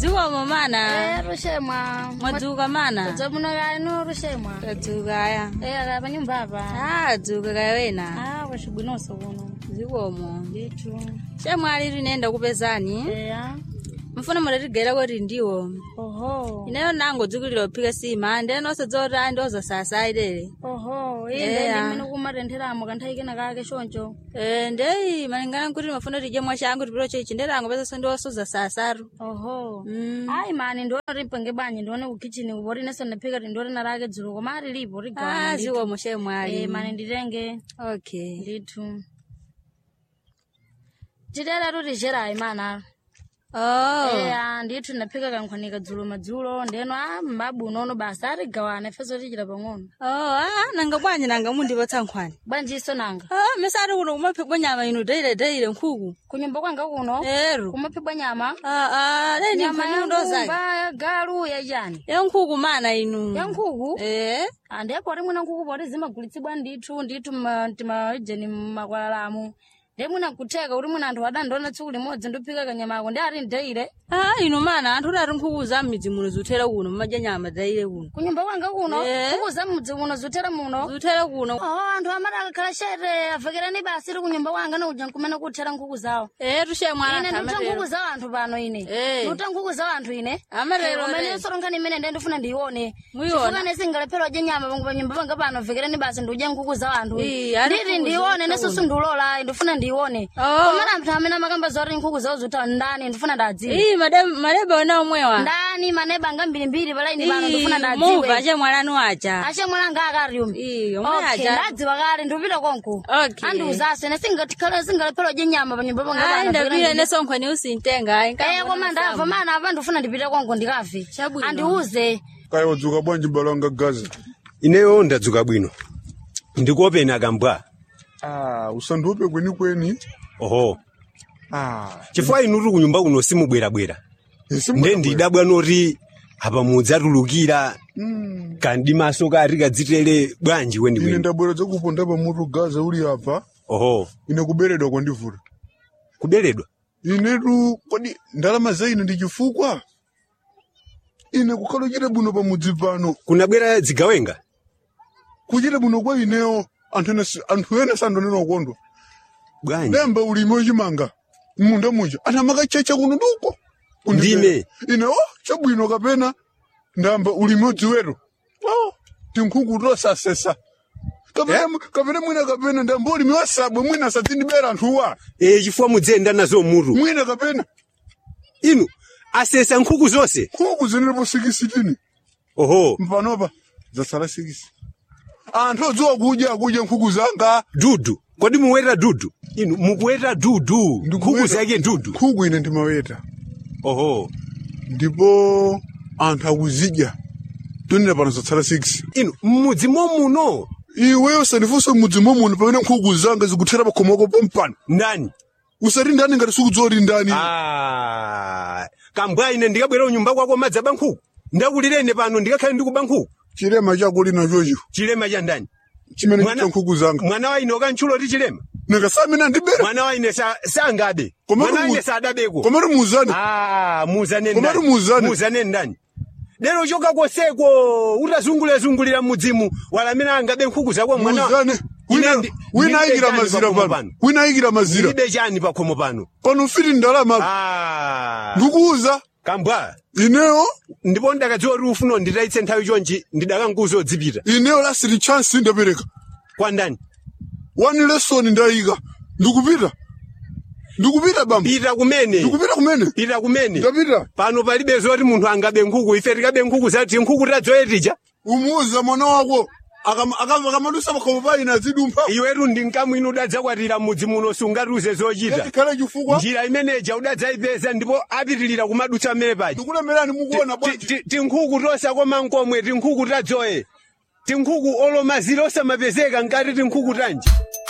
zikomo mana Eh, rushemwa mwadzuka mana dzomuno kali no rushemwa tadzuka aya Eh, akali panyumba apa ah dzuka kaya wena ah wacibwinonso kuno zikomo ndithu shamwali linenda kupezani eya mfuna mudatigayira kuti ndiwo oho ineyo nango dzukilira kuphika sima ndene osadzota ndioza sasa ilele oho Eya. inde ndimene kumatentheramo kanthawi kena kake choncho Eh, ndeyi malingana nkuti mafuna tidye mwachangu tipiro chechi ndelango pesa ndiosoza sasaru oho Mm. ayi mani ndione rimpenge bwanyi ndione kukichini kupoti neso ndaphika tindione narake dzulo koma ali lipo ah rigawana zikomo shemwali Eh, mani nditenge okay ndithu titera tutixerayi mana oh eya ndithu ndaphika kankhwanika dzulo madzulo ndeno a mbabu unono basa arigawana ifeso tichita pang'ono oh ah nanga bwanyi nanga mundipatsa nkhwani bwanjiso nanga ah mesari kuno kumaphikwa nyama inu deile deile nkhuku kunyumba kwanga kuno ero kumaphikwa nyama ah ah dai ni nyama nkhwani ya ndo zake ngumba ya galu ya chani ya nkhuku mana inu ya nkhuku eh andiyepo rimwena nkhuku poti zimagulitsidwa ndithu ndithu ma- timaijeni makwalalamu ndemwina kutheka kuti mwina anthu adandiona tsiku limodzi ndiphika kanyama ako ndi ati ndeire ah inu mana anthu udati nkhuku za m'midzi muno zuthera kuno mumadya nyama daile kuno kunyumba kwanga kuno Eh. nkhuku za mudzi muno zuthera muno zuthera kuno Oh, anthu amati akakhala shere avekerani basi ri kunyumba kwanga nauja nkumene kuthera nkhuku zawo eh tushemwana ine ndikuta nkhuku zawo anthu pano ine Eh. ndikuta nkhuku zawo anthu ine Amatero umene re. soronkhani imene ndiye ndifuna ndiyione Muyiona? chifukane singalephera udya nyama pangu panyumba panga pano avekerani basi ndiudya nkhuku zawo anthu Ii, ari nditi nkhuku ndiyione zotha nesusu ndiulola ndifuna ndiyione Oh. komana anthu amene amakamba zoti nkhuku zawo zotha ndani ndifuna ndadziwe ii madebe madebe ona omwewa ndani maneba anga mbirimbiri palaini pano Ii, ndifuna muva ndadziwe chemwalanu aja ashe mwananga akariumi ii omwe okay aja ndadziwa kale ndikupita konko Okay. andiuzaso ine singatikhala singalephera udya nyama panyumba panga ayi pano ndapile nesonkhwani usintenga Eh, koma ndamva mana apa ndifuna ndipite konko ndikave Chabwino. andiuze kaya wadzuka bwanji mbalo wanga gaza ineyo ndadzuka bwino ndikuopeni akambwa ah usandiope kwenikweni oho ah chifukwa inu tuli kunyumba kuno simubwerabwera isi nde ndidabwa noti apa mudzatulukira Mm. kandi maso kati kadzitere bwanji ine weniweni ndabwera dzakuponda pamutu gaza uli apa oho ine kuberedwa kwandivula kuberedwa inetu kodi ndalama za ine ndi chifukwa ine kukhala uchite bwino pamudzi pano kunabwera dzigawenga kuchite bwino kwa ineyo anthu ene si- anthu ene sandonena ukondwa bwanji demba ulimi wachimanga munda muja anthu amakachecha kuno nduko Ndime. ine o chabwino kapena ndamba ulimi wadziweto o tinkhuku tosasesa kapena mu- kapena mwina kapena ndamba ulimi wasabwe mwina asadzindibera anthuwa e chifukwa mudziyenda nazo mutu mwina kapena inu asesa nkhuku zonse nkhuku zinenepo sikisitini oho mpanopa zatsala sikisi anthu odziwa kudya kudya nkhuku zanga dudu kodi muweta dudu inu mukuweta dudu nkhuku Ndikuweta- zake dudu nkhuku ine ndimaweta oho ndipo anthu akuzidya tonera pano zatsala sikisi inu mmudzi momuno iwe usanifunse mudzi momuni pamene nkhuku zanga zikuthera pakhomoko pompano ndani usati ndani ngati sikudziwa kuti ndani Ah, kambwa ine ndikabwera unyumba kwako madzaba nkhuku ndakulirene pano ndikakhale ndikuba nkhuku chilema chakuli nachocho chilema cha ndani chimene Mwana- chita nkhuku zanga mwana wa ine ukantchulo ti chilema nikasamina ndibera mwana wa ine sa- sangabe Komatu mwana wa mu- ine sadabeko komatu muuzane Ah, muzane Komatu ndani muzane. muzane ndani lero choka koseko utazungulira mudzimu walamina angabe nkhuku zako mwana wa- muuzane Ine wina ndi- wina ndilibe ayikira chani mazira pakhomo pano wina ayikira mazira ndilibe chani pakhomo pano pano ufiti ndalama Ah, ndikuuza kambwa ineyo ndipo ndakadziwa kuti ufuna nditayitse nthawi chonchi ndidakanguza odzipita ineyo lasiti chance ndapereka kwa ndani one lesson ndayika ndikupita ndikupita bamba pita kumene ndikupita kumene pita kumene ndapita pano palibe zoti munthu angabe nkhuku ife tikabe nkhuku zati nkhuku tadzoyetija umuuza mwana wako akam- akam- akamadusa pakhomo pa ine azidumpha iwetu ndi mkamwini udadzakwatira mudzi muno sungatiuze zochita ikhale chifukwa njira imeneja udadzayipeza ndipo apitilira kumadutsa mmene paja ndikulemerani mukuona Ti- bwanji ti- tinkhuku tosakoma nkomwe tinkhuku tadzoye tinkhuku olomazira osamapezeka nkati tinkhuku tanji